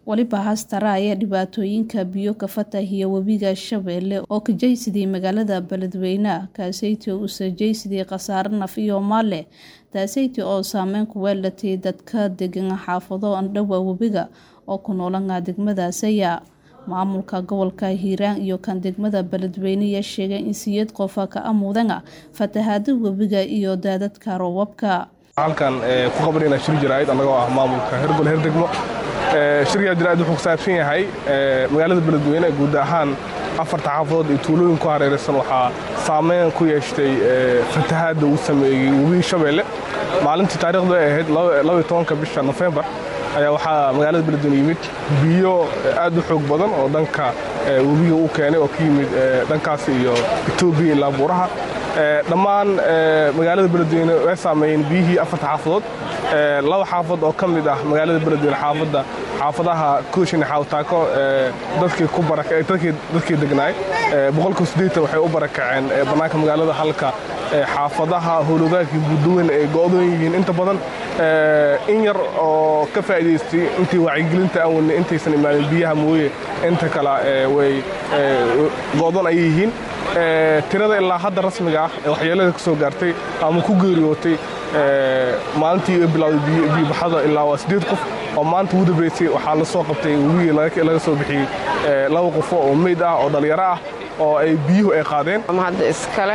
weliba haastara ayaa dhibaatooyinka biyo ka fatahiya webiga shabeelle oo ka jaysidii magaalada beledweyne kaaseyti oo usajaysidii khasaare naf iyo maale taaseyti oo saameyn ku weelatay dadka degan xaafado andhowa webiga oo ku noolana degmadaasaya maamulka gobolka hiiraan iyo kan degmada beledweyne ayaa sheegay in siyad qofa ka amuudana fatahaada webiga iyo daadadka roobabka halkan ku qabanayna shir jaraa'id annagoo ah maamulka hergol herdegmo shiryaa jaraa'id wuxuu ku saabsan yahay magaalada beledweyne guud ahaan afarta xaafadood iyo tuulooyin ku hareeraysan waxaa saameyn ku yeeshtay fatahaadda uu sameeyey webiga shabeelle maalintii taarikhdu ay ahayd labaiy tobanka bisha nofembar ayaa waxaa magaalada beledweyne yimid biyo aad u xoog badan oo dhanka webiga u keenay oo ka yimid dhankaas iyo etoobiya ilaa buuraha dhammaan magaalada beledweyne way saameeyeen biyihii afarta xaafadood laba xaafad oo ka mid ah magaalada beledweyne xaafadda xaafadaha kooshin xaawtaako dadkii degnaay boqolkiiba siddeetan waxay u barakaceen bannaanka magaalada halka xaafadaha howlwadaagkii buudaweyn ay go'doon yihiin inta badan in yar oo ka faa'idaystay intii wacyigelinta aan wadnay intaysan imaanin biyaha mooye inta kale way go'doon ayay yihiin tirada ilaa hadda rasmiga ah ee waxyeelada ka soo gaartay ama ku geeriyootay maalintii ay bilowday biyobaxada ilaa waa siddeed qof oo maanta ugu dambaysay waxaa la soo qabtay webigii laga soo bixiyey laba qofo oo meyd ah oo dhallinyaro ah oo ay biyuhu ay qaadeen hadda iskale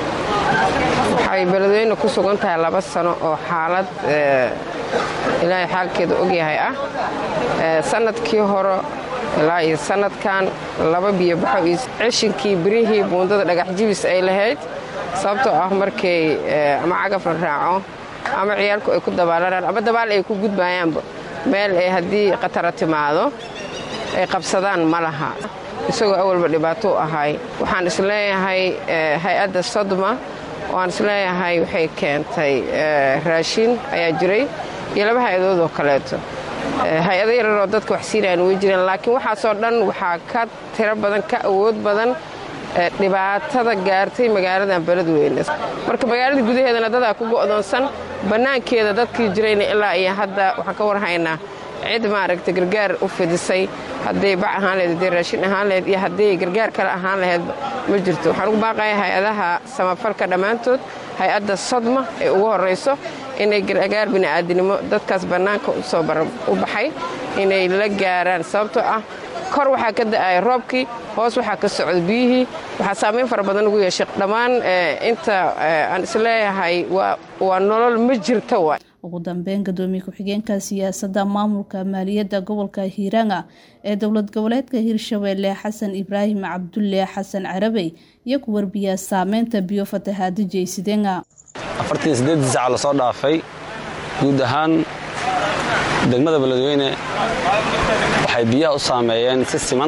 waxay beledweyne ku sugan tahay laba sano oo xaalad ilaahay xaalkeeda ogyahay ah sannadkii hore ilaa iyo sannadkan laba biyobaxo iyo cishinkii birihii buundada dhagax jibis ay lahayd sababtoo ah markay ama cagaf la raaco ama ciyaalku ay ku dabaalanaan ama dabaal ay ku gudbayaanba meel ay haddii khatara timaado ay qabsadaan ma laha isagoo awalba dhibaato u ahay waxaan isleeyahay hay-adda sodma waan isleeyahay waxay keentay raashin ayaa jiray iyo laba hay-adood oo kaleeto hay-ado yararoo dadka wax siinayan way jireen laakiin waxaasoo dhan waxaa ka tiro badan ka awood badan dhibaatada gaartay magaaladan beledweyne marka magaalada gudaheedana dadaa ku go'doonsan bannaankeeda dadkii jirayna ilaa iyo hadda waxaan ka warhaynaa cid maaragta gargaar u fidisay hadday bac ahaan laheyd hadday raashin ahaan laheyd iyo hadday gargaar kale ahaan laheydba ma jirto waxaan ugu baaqaya hay-adaha samafalka dhammaantood hay-adda sodma ee ugu horrayso inay gargaar bini'aadinimo dadkaas bannaanka usoo u baxay inay la gaaraan sababtoo ah kor waxaa ka da'aya roobkii hoos waxaa ka socda biyihii waxaa saamayn fara badan ugu yeeshay dhammaan inta aan isleeyahay waa nolol ma jirta wa ugu dambeyn gadoomiye ku-xigeenka siyaasadda maamulka maaliyadda gobolka hiiraanga ee dowlad goboleedka hirshabeelle xasan ibraahim cabdulle xasan carabey iyo ku warbiyaa saameynta biyo fatahaada jeysideenga afartii siddeedii saca la soo dhaafay guud ahaan degmada beledweyne waxay biyaha u saameeyeen si siman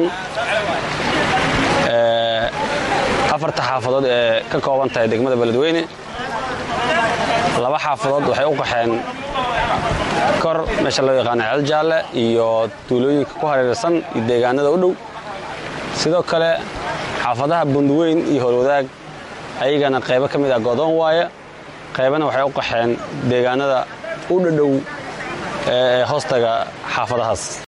afarta xaafadood ee ka kooban tahay degmada beledweyne laba xaafadood waxay u qaxeen kor meesha loo yaqaano ceeljaalle iyo tuulooyinka ku hareersan iyo deegaanada u dhow sidoo kale xaafadaha bunduweyn iyo howlwadaag ayagana qaybo ka mid ah godoon waaya qaybana waxay u qaxeen deegaanada u dhadhow ee hoostaga xaafadahaas